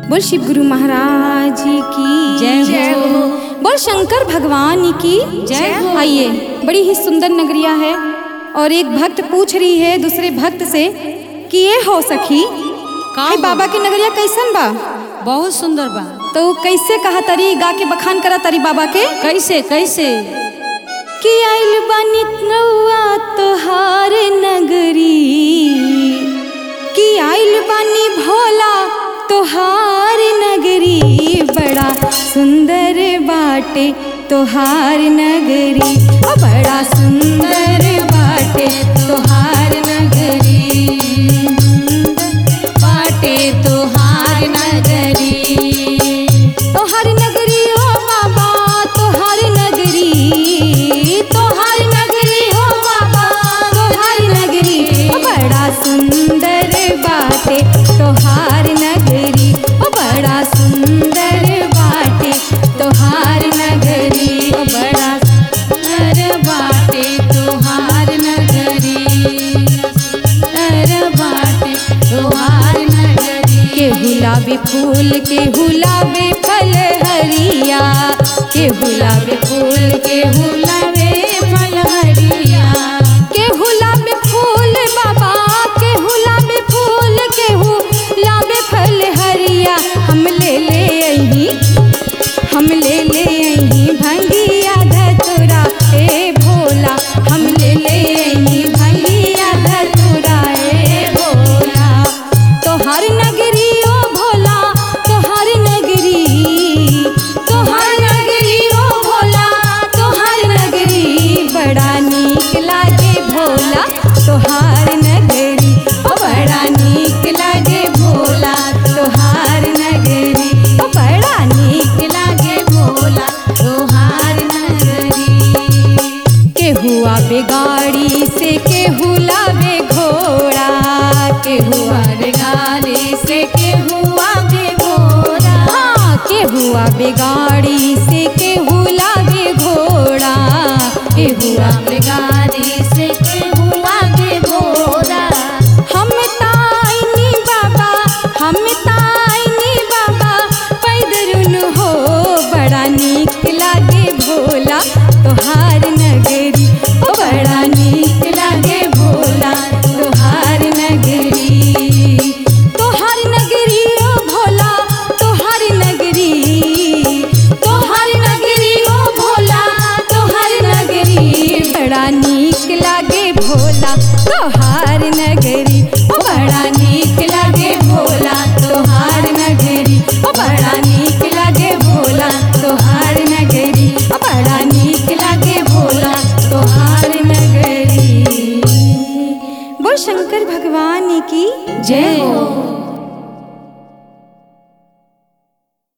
बोल शिव गुरु महाराज जी की जय हो। बोल शंकर भगवान की जय हो। आइए बड़ी ही सुंदर नगरिया है और एक भक्त पूछ रही है दूसरे भक्त से कि ये हो सखी का है हो? बाबा के नगरिया कैसन बा बहुत सुंदर बा तो उ कैसे कहा तरी गा के बखान करा तरी बाबा के कैसे कैसे कि आइल बानी नौआ तोहार नगरी कि आइल बानी भोला तोहार नगरी बड़ा सुंदर बाटे तोहार नगरी ओ बड़ा सुंदर बाटे तोहार नगरी बाटे तोहार नगरी तोहार नगरी हो बाबा तोहार नगरी तोहार नगरी हो बाबा तोहार नगरी ओ बड़ा सुंदर बाटे तोहार नगरी ओ बड़ा सुंदर बाटे तोहार नगरी ओ बड़ा सुंदर बाटे तोहार नगरी सुंदर बाटे तोहार नगरी के गुलाबी फूल के गुलाबी फल हरिया के गुलाबी फूल के गुलाबी फल हरिया के गुलाबी फूल बाबा के गुलाबी फूल के गुलाबी फल हरिया हम ले ले अही हम ले ले अही भंगिया धतुरा ए भोला हम ले ले अही भंगिया धतुरा ए भोला तोहर नगरी ओ भोला तोहर नगरी तोहर नगरी ओ भोला तोहर नगरी बड़ा नीक लागे भोला तोहार नगरी ओ बड़ा नीक लागे भोला तोहार नगरी ओ बड़ा नीक लागे भोला तोहार नगरी केहू आबे गाड़ी से केहू लावे घोड़ा केहू आबे गाड़ी से केहू आगे घोड़ा हाँ केहू आबे गाड़ी से केहू लागे घोड़ा केहू आबे गाड़ी से केहू आगे घोड़ा हम ताइनी बाबा हम ताइनी बाबा पैदरुन हो बड़ा नीक लागे भोला तोहार नगरी ओ बड़ा नीक लागे भोला तोहार नगरी तोहार नगरी ओ भोला तोहार नगरी तोहार नगरी ओ भोला तोहार नगरी बड़ा नीक लागे भोला तोहार नगरी ओ बड़ा नीक लागे भोला तोहार नगरी ओ बड़ा नीक लागे भोला तोहार नगरी ओ बड़ा नीक लागे भोला तोहार नगरी बोल शंकर भगवान की जय हो